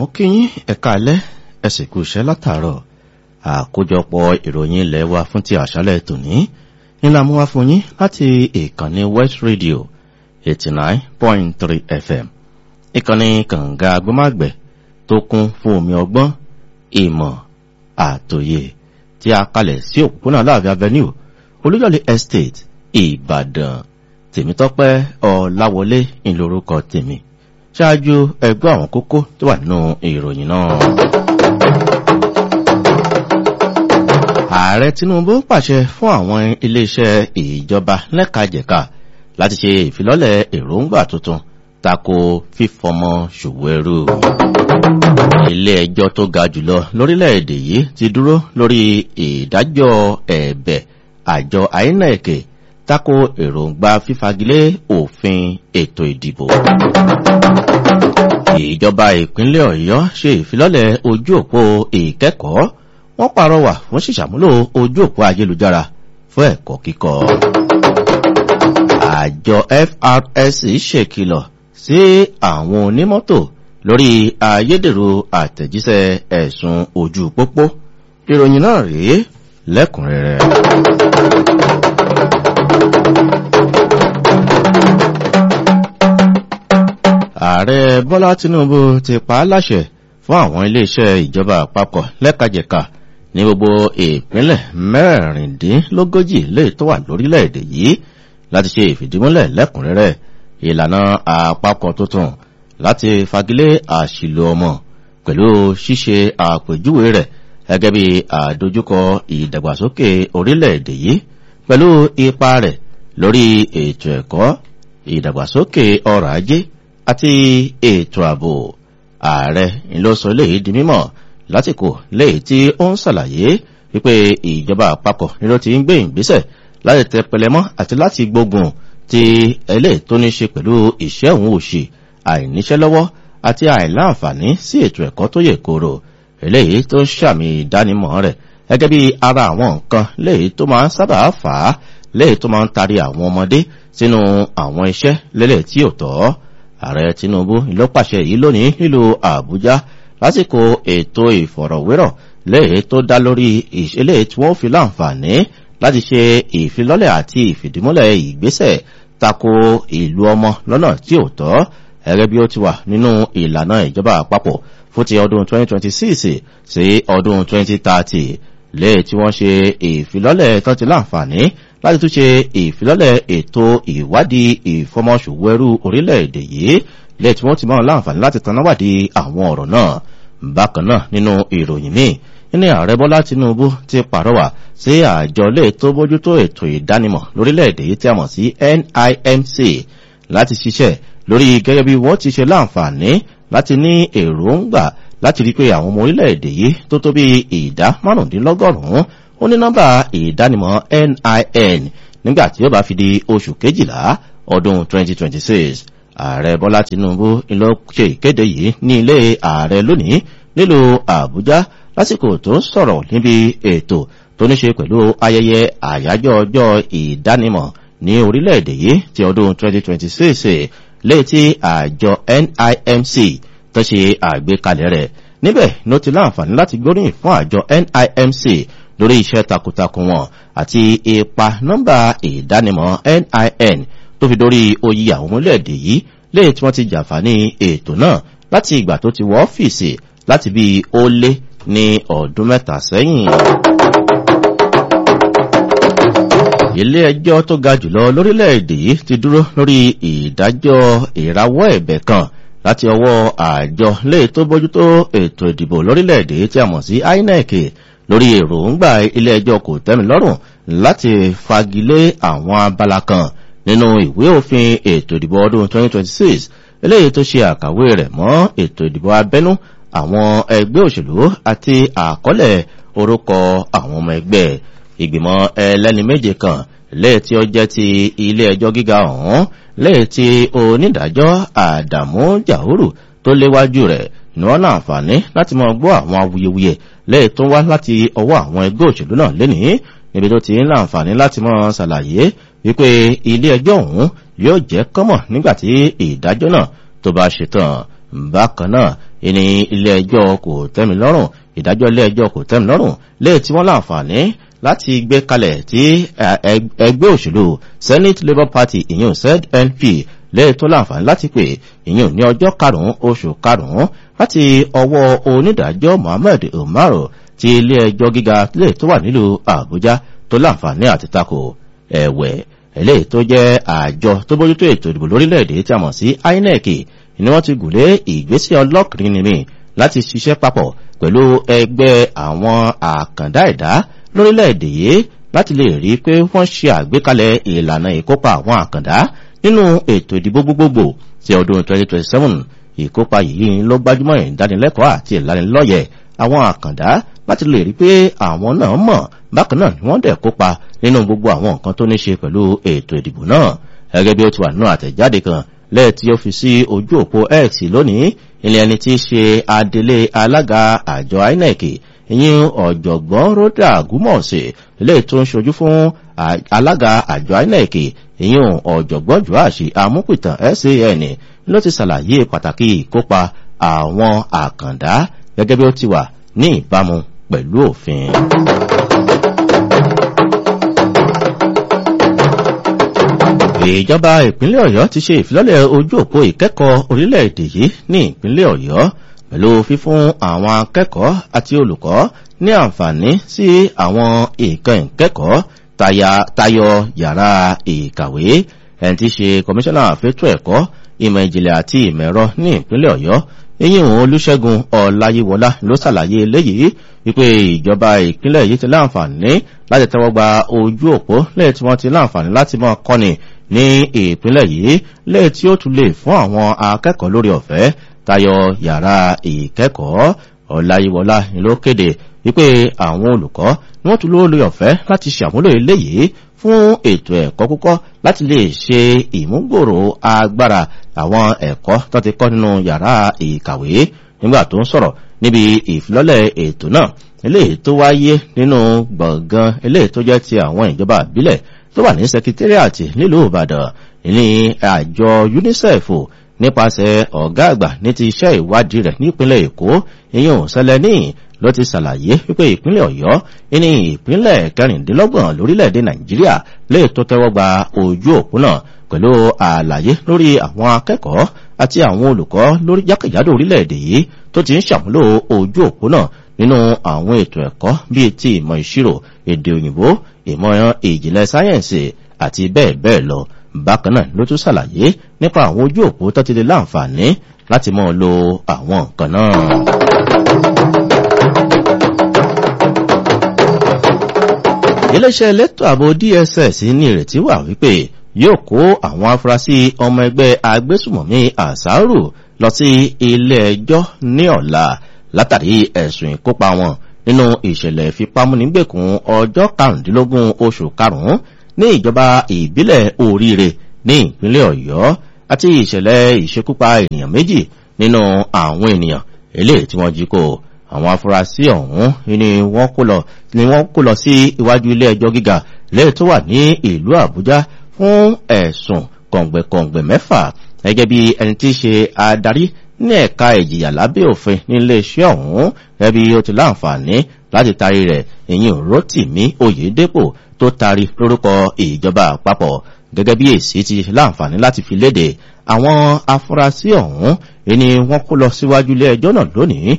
mo kí yín ẹ̀ka alẹ́ ẹ sì kú iṣẹ́ látàárọ̀ àkójọpọ̀ ìròyìn ilẹ̀ wa fún ti àṣálẹ̀ tòní ńlá mú wá fún yín láti ìkànnì west radio eighty nine point three fm ìkànnì kànga agbọ́màgbẹ̀ tó kún fún omi ọgbọ́n ìmọ̀ àtòyè tí a kalẹ̀ sí òpópónà láàfin avenue olúyọ̀lé estate ìbàdàn tèmítọ́pẹ́ ọ̀làwọlé ìlórúkọ tèmi ṣáájú ẹgbẹ́ àwọn kókó tó wà nínú ìròyìn náà. ààrẹ tinubu pàṣẹ fún àwọn iléeṣẹ́ ìjọba lẹ́kajẹ̀ka láti ṣe ìfilọ́lẹ̀ èròǹgbà tuntun tako fífọmọ ṣòwò ẹrú. ilé ẹjọ́ tó ga jùlọ lórílẹ̀‐èdè yìí ti dúró lórí ìdájọ́ ẹ̀bẹ̀ àjọ inec tako èròǹgbà fífagilé òfin ètò ìdìbò. ìjọba ìpínlẹ̀ ọ̀yọ́ ṣe ìfilọ́lẹ̀ ojú òpó ìkẹ́kọ̀ọ́ wọ́n pàrọwà fún ṣìṣàmúlò ojú òpó ayélujára fún ẹ̀kọ́ kíkọ́. àjọ frs ṣèkìlọ̀ sí àwọn onímọ́tò lórí ayédèrú àtẹ̀jíṣẹ́ ẹ̀sùn ojú pópó ìròyìn náà rèé lẹ́kùnrẹ́rẹ́. ààrẹ bọ́lá tinubu ti pa á láṣẹ fún àwọn iléeṣẹ́ ìjọba àpapọ̀ lẹ́kajẹ̀ka ní gbogbo ìpínlẹ̀ mẹ́rìndínlógójì lè tó wà lórílẹ̀‐èdè yìí láti ṣe ìfìdímúlẹ̀ lẹ́kùnrẹ́rẹ́ ìlànà àpapọ̀ tuntun láti fagilé àṣìlò ọmọ pẹ̀lú ṣíṣe àpèjúwe rẹ̀ gẹ́gẹ́ bí àdójúkọ ìdàgbàsókè orílẹ̀‐èdè yìí pẹ̀lú ipa rẹ̀ lórí ètò ẹ̀kọ́ ìdàgbàsókè ọrọ̀ ajé àti ètò ààbò ààrẹ ló sọ léyìí di mímọ̀ lásìkò léyìí tí ó ń ṣàlàyé wípé ìjọba àpapọ̀ ni ló ti ń gbé ìgbésẹ̀ láti tẹ pẹlẹmọ́ àti láti gbógun ti ẹlẹ́ tó ní ṣe pẹ̀lú ìṣẹ́ òun òṣì àìníṣẹ́ lọ́wọ́ àti àìláǹfààní sí ètò ẹ̀kọ́ tó yè kóró eléyìí tó ń ṣàmì ìdánimọ̀ rẹ̀ gẹ́gẹ́ bí ara àwọn nǹkan léyìí tó máa ń sábà fà á léyìí tó máa ń tari àwọn ọmọdé sínú àwọn iṣẹ́ lélẹ̀ tí ò tọ́ ààrẹ tinubu ló pàṣẹ yìí lónìí nílùú àbújá lásìkò ètò ìfọ̀rọ̀wérọ̀ léyìí tó dá lórí ìṣẹ̀lẹ̀ tí wọ́n fi láǹfààní láti ṣe ìfilọ́lẹ̀ àti ìfìdímúlẹ̀ ìgbésẹ̀ tako ìlú ọmọ lọ́nà tí ò tọ́ gẹ́gẹ́ bí ó ti wà nínú ìlànà ìjọba àpapọ̀ fún ti ọdún 2026 sí ọdún 2030 léè tí wọ́n ṣe ìfilọ́lẹ̀ tó ti láǹfààní láti tún ṣe ìfilọ́lẹ̀ ètò ìwádìí ìfọmọṣòwò ẹrú orílẹ̀-èdè yìí léè tí wọ́n ti máa láǹfààní láti tanáwádìí àwọn ọ̀rọ̀ náà bákan náà nínú ìròyìn míì ní ààrẹ bọ́lá tinubu ti pàrọwà sí àjọ lè tó bójútó ètò ìdánimọ̀ lórílẹ̀-èdè yìí tí a mọ̀ sí nimc láti ṣiṣẹ́ lórí gẹ́gẹ́ bí wọ́n ti ṣe láǹfààní láti ní èròǹgbà láti rí pé àwọn ọmọ orílẹ̀-èdè yìí tó tó bí ìdá márùndínlọ́gọ́rùn-ún ó ní nọ́mbà ìdánimọ̀ nin nígbà tí ó bá fi di oṣù kejìlá ọdún 2026 ààrẹ bọ́lá tinubu ló ṣe ìkéde yìí ní ilé ààrẹ lónìí nílùú àbújá lásìkò tó sọ̀rọ̀ níbi ètò tó ní ṣe pẹ̀lú ayẹyẹ àyájọ́ ọjọ́ ìdánimọ̀ ní orílẹ̀-èdè yìí ti ọdún 2026 léyìí tí àjọ nimc tó ṣe àgbékalẹ̀ rẹ̀ níbẹ̀ ló ti láǹfààní láti gbóríyìn fún àjọ nimc lórí iṣẹ́ takuntakun wọn àti ipa nọ́mbà ìdánimọ̀ nin tó fi dórí oyè àwọn orílẹ̀-èdè yìí léyìí tí wọ́n ti jàǹfààní ètò náà láti ìgbà tó ti wọ́ ọ́fíìsì láti bí ó lé ní ọdún mẹ́ta sẹ́yìn. ilé ẹjọ́ tó ga jùlọ lórílẹ̀‐èdè yìí ti dúró lórí ìdájọ́ ìrawọ́ ẹ̀bẹ̀ kan láti ọwọ́ àjọ léè tó bójútó ètò ìdìbò lórílẹ̀‐èdè tí a mọ̀ sí inec lórí èròǹgbà ilé ẹjọ́ kò tẹ́mi lọ́rùn láti fagilé àwọn abala kan nínú ìwé òfin ètò ìdìbò ọdún 2026 eléyìí tó ṣe àkàwé rẹ̀ mọ́ ètò ìdìbò abẹ́nú àwọn ẹgbẹ́ òṣèlú àti àkọọ́lẹ̀ orúkọ àwọn ọmọ ẹgbẹ́ ìgbìmọ̀ ẹlẹ́ni méje kan lẹ́yìn tí ó jẹ́ ti ilé ẹjọ́ gíga ọ̀hún lẹ́yìn tí onídàájọ́ àdàmú jàhúrù tó léwájú rẹ̀ ní wọ́n láǹfààní láti mọ gbọ́ àwọn awuyewuye lẹ́yìn tó wá láti ọwọ́ àwọn ẹgbẹ́ òṣèlú náà lénìí níbi tó ti ń láǹfààní láti mọ ṣàlàyé wípé ilé ẹjọ́ ọ̀hún yóò jẹ́ kọ́mọ̀ nígbàtí ìdájọ́ náà tó bá ṣetán bákan náà ìní ilé ẹjọ́ kò tẹ́mi lọ́rùn ìdájọ́ ilé ẹjọ́ kò tẹ́mi lọ́rùn léè tí wọ́n láǹfààní láti gbé kalẹ̀ tí ẹgbẹ́ òṣèlú senate labour party ìyún znp léè tó láǹfààní láti pè ìyún ní ọjọ́ karùn-ún oṣù karùn-ún láti ọwọ́ onídàájọ́ mohammed umaru ti ilé ẹjọ́ gíga lè tó wà nílùú àbújá tó láǹfààní àti tako ẹ̀wẹ̀ eléyìí tó jẹ́ àjọ tó bójútó ètò ìdìbò lórílẹ̀‐èdè tí a mọ̀ sí inec ni wọ́n ti gùnlé ìgbésẹ̀ ọlọ́kùnrin nìmi láti ṣiṣẹ́ papọ̀ pẹ̀lú ẹgbẹ́ àwọn àkàndá ẹ̀dá lórílẹ̀‐èdè yìí láti lè rí i pé wọ́n ṣe àgbékalẹ̀ ìlànà ìkópa àwọn àkàndá nínú ètò ìdìbò gbogbogbò ti ọdún 2027 ìkópa yìí ló gbájúmọ́ ìdánilẹ́kọ̀ọ́ àti ìlanilọ́yẹ̀ àwọn àkàndá láti lè rí pé àwọn náà mọ̀ bákan náà ni wọ́n dẹ̀ kópa nínú gbogbo àwọn nǹkan tó ní ṣe pẹ̀lú ètò ìdìbò náà gẹ́gẹ́ bí ó ti wà nínú àtẹ̀jáde kan lẹ́ẹ̀tí ó fi sí ojú òpó x lónìí ilé ẹni tí í ṣe adelé alága àjọ inec ìyín ọ̀jọ̀gbọ́n rhoda gúmọ̀ọ̀sẹ̀ ilé tó ń ṣojú fún alága àjọ inec ìyín ọ̀jọ̀gbọ́n joashi amúpìtàn san ló ti ṣàlàyé pàtàkì ìkópa àwọn àkàndá gẹ́gẹ́ bí ó ti wà ní ìbámu pẹ̀lú òfin. ìjọba ìpínlẹ̀ ọ̀yọ́ ti ṣe ìfilọ́lẹ̀ ojú òpó ìkẹ́kọ̀ọ́ orílẹ̀-èdè yìí ní ìpínlẹ̀ ọ̀yọ́ pẹ̀lú fífún àwọn akẹ́kọ̀ọ́ àti olùkọ́ ní àǹfààní sí àwọn nǹkan ìkẹ́kọ̀ọ́ tayọ yàrá ìkàwé ẹni tí ṣe kọmíṣánná àfẹ́tọ̀ ẹ̀kọ́ ìmọ̀ ìjìnlẹ̀ àti ìmọ̀ ẹ̀rọ ní ìpínlẹ̀ ọ̀yọ́ eyín òun olùṣègùn ọ̀làyíwọlá ló ṣàlàyé eléyìí wípé ìjọba ìpínlẹ̀ yìí ti láǹfààní láti tẹ́wọ́ gba ojú òpó lẹ́yìn tí wọ́n ti láǹfààní láti mọ́ kọ́ni ní ìpínlẹ̀ yìí lẹ́yìn tí ó tún lè fún àwọn akẹ́kọ̀ọ́ lórí ọ̀fẹ́ tayọ yàrá ìkẹ́kọ̀ọ́ ọ̀làyíwọlá ló kéde wípé àwọn olùkọ́ ni wọ́n tún lórí ọ̀fẹ́ láti ṣàmúlò eléyìí fún ètò ẹ̀kọ́ kúkọ́ láti lè ṣe ìmúgbòrò agbára àwọn ẹ̀kọ́ tó ti kọ́ nínú yàrá ìkàwé nígbà tó ń sọ̀rọ̀ níbi ìfilọ́lẹ̀ ètò náà eléyìí tó wáyé nínú gbọ̀ngàn eléyìí tó jẹ́ ti àwọn ìjọba àbílẹ̀ tó wà ní sekitariati nílùú ìbàdàn ní àjọ unicef nípasẹ̀ ọ̀gá àgbà ní ti iṣẹ́ ìwádìí rẹ̀ nípínlẹ̀ èkó ìyẹn sẹlẹ̀ní ló ti ṣàlàyé wípé ìpínlẹ̀ ọ̀yọ́ ní ìpínlẹ̀ kẹrìndínlọ́gbọ̀n lórílẹ̀‐èdè nàìjíríà lè tó tẹ́wọ́ gba ojú òpó náà pẹ̀lú àlàyé lórí àwọn akẹ́kọ̀ọ́ àti àwọn olùkọ́ lórí jákèjádò orílẹ̀‐èdè yìí tó ti ń ṣàmúlò ojú òpó náà nínú àwọn ètò ẹ̀kọ́ bíi ti ìmọ̀ ìṣirò èdè òyìnbó ìmọ̀ ìjìnlẹ̀ sáyẹ̀nsì àti bẹ́ẹ̀ bẹ́ẹ̀ lọ bákan náà ló tún ṣàlàyé nípa àwọn ojú òpó tó ti lè láǹfààní láti mọ́ lo àwọn nǹkan náà. iléeṣẹ́ elétò ààbò dss ní ìrètí wà wípé yóò kó àwọn afurasí ọmọ ẹgbẹ́ agbésùmọ̀mí àṣàrù lọ sí ilé ẹjọ́ ní ọ̀la látàrí ẹ̀sùn ìkópa wọn nínú ìṣẹ̀lẹ̀ ìfipámúnigbèkùn ọjọ́ karùndínlógún oṣù karùn-ún ní ìjọba ìbílẹ̀ oríire ní ìpínlẹ̀ ọ̀yọ́ àti ìṣẹ̀lẹ̀ ìṣekúpa ènìyàn méjì nínú àwọn ènìyàn eléyìí tí wọ́n jí kó àwọn afurasí ọ̀hún ni wọ́n kó lọ ni wọ́n kó lọ sí iwájú ilé ẹjọ́ gíga lẹ́yìn tó wà ní ìlú àbújá fún ẹ̀sùn kọ̀ǹgbẹ̀kọ̀ǹgbẹ̀ mẹ́fà gẹ́gẹ́ bí ẹni tí í ṣe adarí ní ẹ̀ka ìjìyà lábẹ́ òfin nílé iṣẹ́ ọ̀hún ẹbí ó ti láǹfààní láti taari rẹ̀ ìyìn rotimi oyèdèpò tó taari lórúkọ ìjọba àpapọ̀ gẹ́gẹ́ bí èsì ti láǹfààní láti fi léde àwọn afurasí ọ̀hún ẹni wọ́n kó lọ síwájú ilé ẹjọ́ náà lónìí